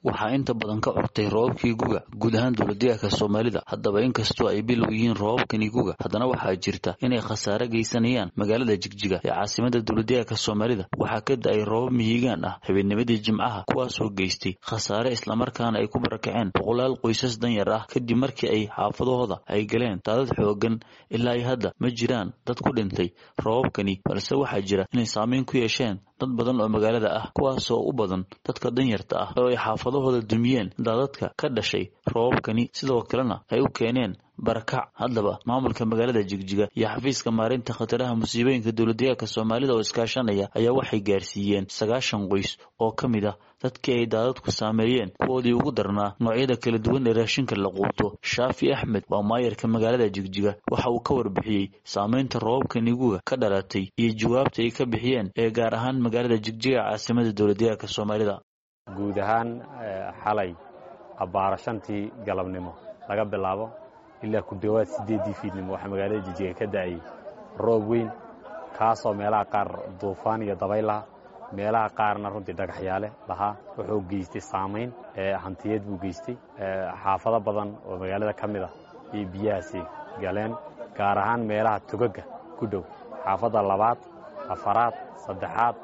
waxaa inta badan ka cortay roobabkii guga guud ahaan dowladdeegaanka soomaalida haddaba inkastoo ay bilow yihiin roobabkani guga haddana waxaa jirta inay khasaare geysanayaan magaalada jigjiga ee caasimada dowladdeegaanka soomaalida waxaa ka da-ay roobab mihigaan ah habeennimadii jimcaha kuwaasoo geystay khasaare islamarkaana ay ku barakaceen boqolaal qoysas danyar ah kadib markii ay xaafadahooda ay galeen daadad xoogan ilaa ay hadda ma jiraan dad ku dhintay roobabkani balse waxaa jira inay saameyn ku yeesheen dad badan oo magaalada ah kuwaasoo u badan dadka danyarta ah oo ay xaafadahooda dumiyeen daadadka ka dhashay roobabkani sidoo kalena ay u keeneen barakac haddaba maamulka magaalada jigjiga iyo xafiiska maarinta khataraha musiibooyinka dowladdeegaanka soomaalida oo iskaashanaya ayaa waxay gaarsiiyeen sagaashan qoys oo ka mid ah dadkii ay daadadku saameeyeen kuwoodii ugu darnaa noocyada kala duwan ee raashinka la quuto shaafi axmed waa maayarka magaalada jigjiga waxa uu ka warbixiyey saameynta roobabka niguga ka dhalatay iyo jawaabta ay ka bixiyeen ee gaar ahaan magaalada jigjiga caasimada dowladdeegaanka soomaalida guud ahaan xalay abbaara shantii galabnimo laga bilaabo ilaa ku dhowaad siddeeddii fiidnimo waxaa magaalada jigjiga ka da'ayay roob weyn kaasoo meelaha qaar duufaan iyo dabayl laha meelaha qaarna runtii dhagaxyaale lahaa wuxuu geystay saamayn hantiyeed buu geystay xaafado badan oo magaalada ka mid ah iyo biyahaasi galeen gaar ahaan meelaha togaga ku dhow xaafadda labaad afaraad saddexaad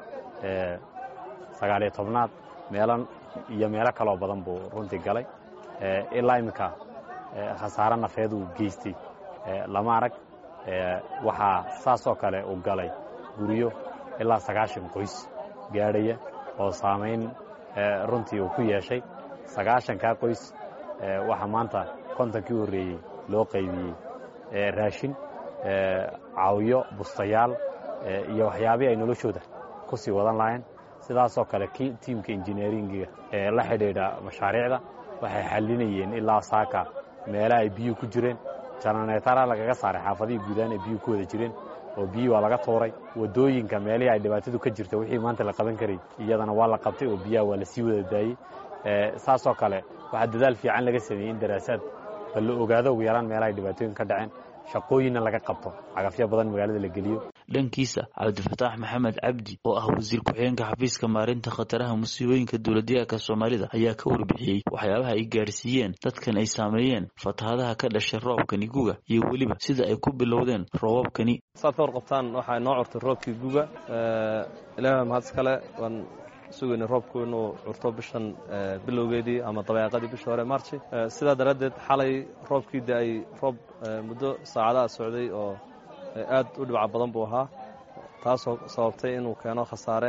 sagaaliyo tobnaad meelo iyo meelo kaloo badan buu runtii galay ilaa iminka khasaare nafeed uu geystay lama arag waxaa saasoo kale uu galay guryo ilaa sagaashan qoys gaadhaya oo saamayn runtii uu ku yeeshay sagaashankaa qoys waxaa maanta kontonkii horreeyey loo qaybiyey raashin caawiyo bustayaal iyo waxyaabihii ay noloshooda ku sii wadan lahayn sidaasoo kale tiimka injineeringiga ee la xidhiidha mashaariicda waxay xallinayeen ilaa saaka meelaha ay biyuhu ku jireen jananeetara lagaga saaray xaafadihii guudaan ay biyuhu ku wada jireen oo biyii waa laga tuuray wadooyinka meelihii ay dhibaatadu ka jirta wixii maanta la qaban karay iyadana waa la qabtay oo biyaha waa lasii wada daayey saasoo kale waxaa dadaal fiican laga sameeyey in daraasaad ba la ogaado ugu yaraan meelaha ay dhibaatooyin ka dhaceen shaqooyinna laga qabto cagafyo badan magaalada la geliyo dhankiisa cabdifataax maxamed cabdi oo ah wasiir ku-xigeenka xafiiska maarinta khataraha musiibooyinka dowladdeegaanka soomaalida ayaa ka warbixiyey waxyaabaha ay gaarsiiyeen dadkan ay saameeyeen fatahadaha ka dhashay roobkani guga iyo weliba sida ay ku bilowdeen roobabkani saad ka warqabtaan waxaa inoo curtay roobkii guga ilaah mahad iskale waan sugayna roobku inuu curto bishan bilowgeedii ama dabeeqadii bishii hore marchi sidaa daraaddeed xalay roobkii da-ay roob muddo saacadaha socday oo aad u dhibca badan buu ahaa taasoo sababtay inuu keeno khasaare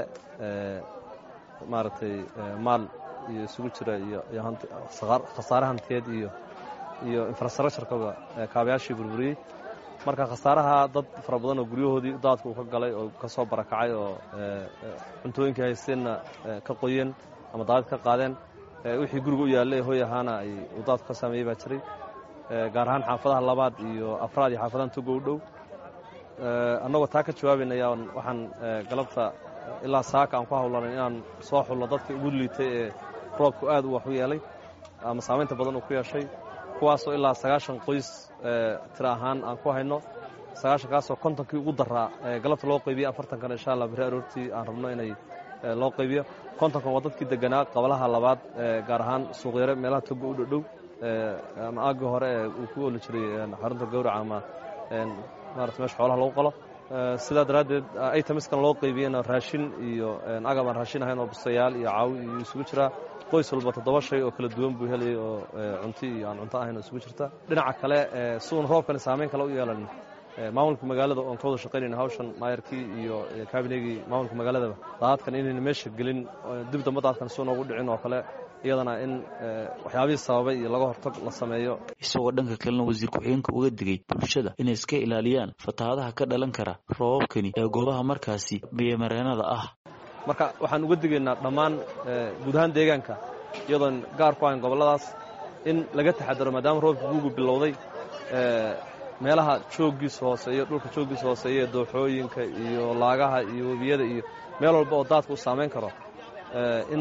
maaragtay maal iyo isugu jira iyo khasaare hantiyeed iyo iyo infrastructurekaba kaabayaashii burburiyey marka khasaaraha dad fara badan oo guryahoodii daadka uu ka galay oo ka soo barakacay oo cuntooyinkii haysteenna ka qoyeen ama daadad ka qaadeen wixii guriga u yaallay hoy ahaana ay uu daadku ka saameeyey baa jiray gaar ahaan xaafadaha labaad iyo afraad iyo xaafadahan togo u dhow annagoo taa ka jawaabaynaya waxaan galabta ilaa saaka aan ku hawlanay inaan soo xulno dadka ugu liitay ee roobku aad u wax u yeelay ama saamaynta badan uu ku yeeshay kuwaasoo ilaa sagaashan qoys tira ahaan aan ku hayno sagaashankaasoo kontonkii ugu daraa galabta loo qaybiya afartankana insha allah beri aroortii aan rabno inay loo qaybiyo kontonkan waa dadkii deganaa qabalaha labaad gaar ahaan suuqyare meelaha togo u dhodhow ama aagii hore ee uu ku oli jiray xarunta gawraca ama maarata meesha xoolaha lagu qalo sidaa daraaddeed aytamiskan loo qaybiyena raashin iyo agab aan raashin ahayn oo bustayaal iyo caawi iyo isugu jiraa qoys walba toddoba shay oo kala duwan buu helayay oo cunto iyo aan cunto ahayn oo isugu jirta dhinaca kale siuun roobkani saamayn kale u yeelan maamulka magaalada oon ka wada shaqaynayna hawshan maayarkii iyo kabinegii maamulka magaaladaba daadadkan inayna meesha gelin dib damba daadkan si noogu dhicin oo kale iyadana in waxyaabihii sababay iyo laga hortag la sameeyo isagoo dhanka kalena wasiir ku-xigeenka uga digay bulshada inay iska ilaaliyaan fatahadaha ka dhalan kara roobabkani ee goobaha markaasi biyomareenada ah marka waxaan uga digaynaa dhammaan guud ahaan deegaanka iyadoon gaar ku ahayn gobolladaas in laga taxadaro maadaama roobka guugu bilowday meelaha jooggiisa hooseeyo dhulka jooggiisa hooseeya dooxooyinka iyo laagaha iyo webiyada iyo meel walba oo daadka u saamayn karo in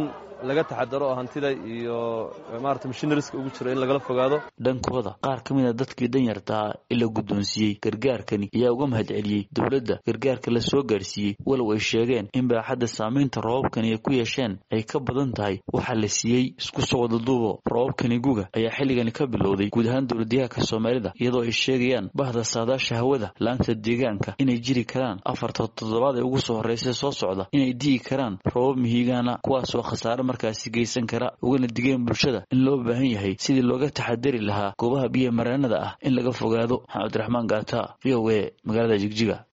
laga taxadaro oo hantida iyo maarata mashinariska ugu jiro in lagala fogaado dhankooda qaar ka mid a dadkii danyartaa ee la guddoonsiiyey gargaarkani ayaa uga mahad celiyey dowladda gargaarka la soo gaarsiiyey walow ay sheegeen in baaxadda saamaynta roobabkani ay ku yeesheen ay ka badan tahay waxaa la siiyey isku soo wadaduubo roobabkani guga ayaa xilligani ka bilowday guud ahaan dowladyahanka soomaalida iyadoo ay sheegayaan bahda saadaasha hawada laanta deegaanka inay jiri karaan afarta toddobaad ee ugu soo horreysa soo socda inay digi karaan roobab mihigaana kuwaasoo khasaare markaasi geysan kara ugana digeen bulshada in loo baahan yahay sidii looga taxadari lahaa goobaha biyo mareenada ah in laga fogaado maxamed raxmaan gaata v o a magaalada jigjiga